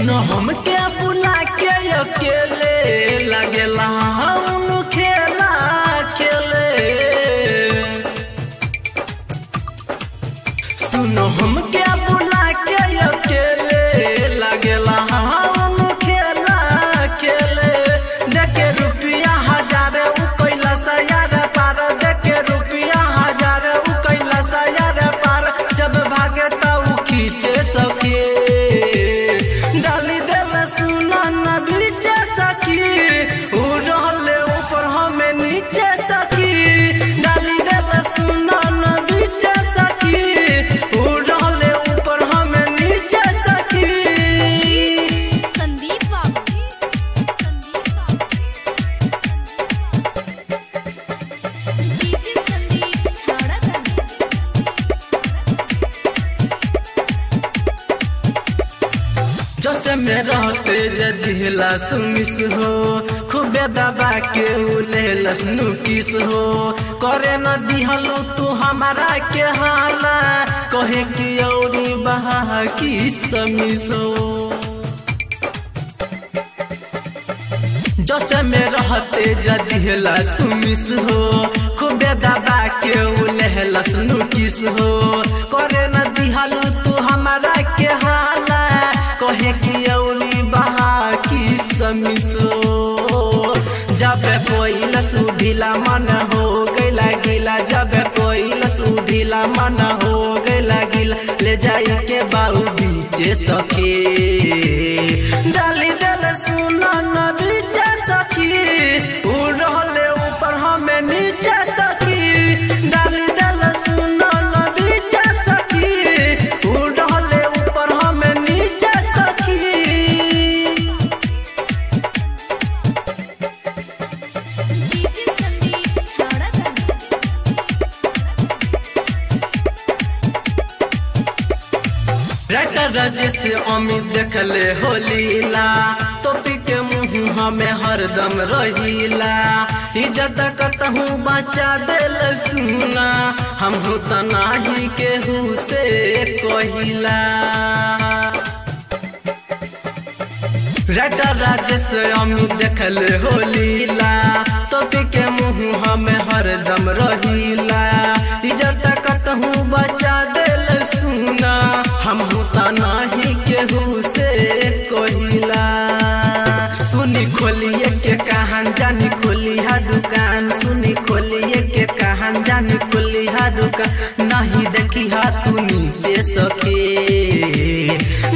सुनो हमके बुला के अकेले लगेला हम खेला खेले सुनो हमके बुला के अकेले लगेला हम खेला खेले देखे रुपया हजार उ कैला सयार पार देखे रुपया हजार उ कैला सयार पार जब भागे त उ खींचे सके डाली देल सुना न बीचे सकी उ रहले ऊपर हमें नीचे सकी डाली देल सुना न बीचे सकी उ रहले ऊपर हमें नीचे सकी संदीप बाबू संदीप बाबू डीजे संदीप छाड़ा जैसे में रहते जदिला सुमिस हो खूबे दबा के उलेलस नुकिस हो करे न दिहलो तू हमारा के हाला कहे कि औरी बहा की समिस हो जैसे में रहते जदिला सुमिस हो खूबे दबा के उलेलस नुकिस हो करे न दिहलो तू हमारा के हाला कहे कि औली बहा की समिसो जब कोई लसु ढीला मन हो गैला गिला जब कोई लसु ढीला मन हो गैला गिला ले जाई के बाऊ बीचे सके डाली दल सुना न बीचे सकी उ रहले ऊपर हमें नीचे सकी डाली दल सुना न बीचे सकी उ रहले ऊपर हमें नीचे सकी डीजे संदीप छाड़ा राइटर राजेश अमित देखले हो लीला टोपी के मुंह हमें हरदम रहीला इज्जत कतहू बचा दिल सुना हम तो नाही केहू से कहिला राइटर राजेश अमित देखले हो लीला टोपी के मुंह हमें हरदम रहीला इज्जत कतहू बचा दिल सुना हम तो नाही केहू से कहिला सुनी खोलिए के कहान जानी खोली हा दुकान सुनी खोलिए के कहान जानी खोली हा दुकान नहीं देखी हा तू नीचे सके